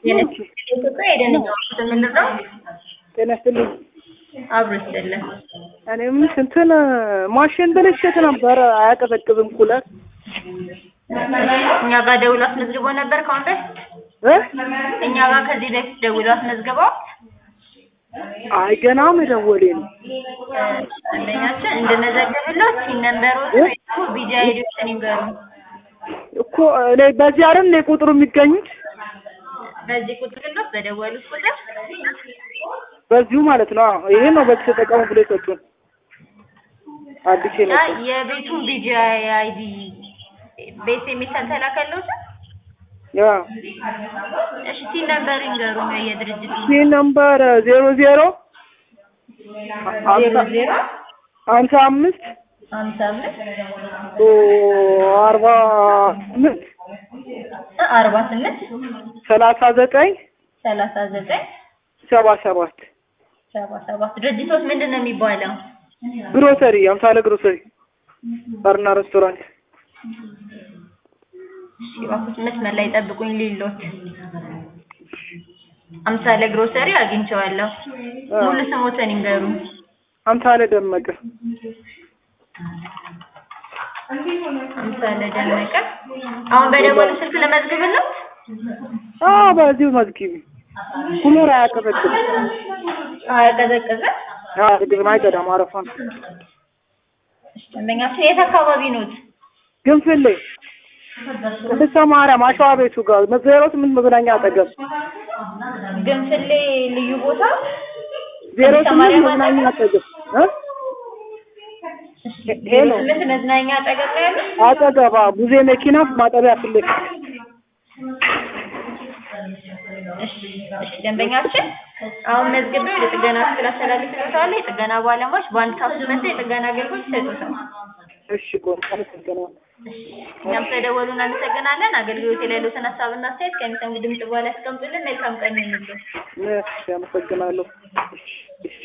የኢትዮጵያ የደህንነት የምንለው ጤና ይስጥልኝ። አብሮ ይስጥልን። እኔም እንትን ማሽን ብልሽት ነበር፣ አያቀዘቅዝም ኩለር እኛ ጋር ደውሎ አስመዝግቦ ነበር ከአሁን በፊት እ እኛ ጋር ከዚህ በፊት ደውሎ አስመዝግበው አይ ገና መደወሌ ነው። አንደኛችን እንድመዘግብሎት ሲነምበሮት ወይ ደግሞ ቢጂ አይዲዎችን ይንገሩ። እኮ እኔ በዚህ አይደል እንደ ቁጥሩ የሚገኙት በዚህ ቁጥር ሎት በደወሉት ቁጥር በዚሁ ማለት ነው። አዎ ይሄ ነው በዚህ ተጠቀሙ ብሎ የሰጡን አዲስ እና የመጣው የቤቱን ቢጂ አይዲ ቤት የሚሰል ተላከሎት። ያ እሺ ሲነምበር ይንገሩ ነው የድርጅቱ ይህ ነምበር ዜሮ ዜሮ ዜሮ ዜሮ ሀምሳ አምስት ሀምሳ አምስት አርባ ስምንት አርባ ስምንት ሰላሳ ዘጠኝ ሰላሳ ዘጠኝ ሰባ ሰባት ሰባ ሰባት ድርጅቶች ምንድን ነው የሚባለው? ግሮሰሪ አምሳለ ግሮሰሪ ባርና ሬስቶራንት እሺ እባክዎት መስመር ላይ ጠብቁኝ ሊሎት አምሳለ ግሮሰሪ አግኝቼዋለሁ። ሙሉ ስሞትን ይንገሩ። አምሳለ ደመቀ አምሳለ ደመቀ። አሁን በደወሉ ስልክ ለመዝግብለት አ በዚሁ መዝጊቢ ኩለር አያቀዘቅዝም አቀዘቀዘ። አያቀዘቅዝም አይቀዳም አረፋ ነው እሺ ደንበኛችን የት አካባቢ ኖት? ግንፍሌ ቅድስተ ማርያም አሸዋ ቤቱ ጋር ዜሮ ስምንት መዝናኛ አጠገብ ግንፍሌ ልዩ ቦታ ዜሮ ቅድስተ ስምንት ማርያም መዝናኛ አጠገብ እ ዜሮ ሄሎ ስምንት መዝናኛ አጠገብ ነው ያሉት? አጠገባ ቡዜ መኪና ማጠቢያ ፊት ለፊት እሺ እሺ ደንበኛችን አሁን መዝግቤ ወደ ጥገና ክፍል አስተላልፍልዎታለሁ። የጥገና ባለሙያዎች በአንድ ሰዓት ውስጥ መጥተው የጥገና አገልግሎት ይሰጡታል። እሺ ቆይ አመሰግናለሁ እኛም ስለደወሉ እናመሰግናለን። አገልግሎት ላይ ያሉትን ሀሳብና አስተያየት ከሚሰሙ ድምጽ በኋላ ያስቀምጡልን። መልካም ቀን ይሁንልዎት። እሺ አመሰግናለሁ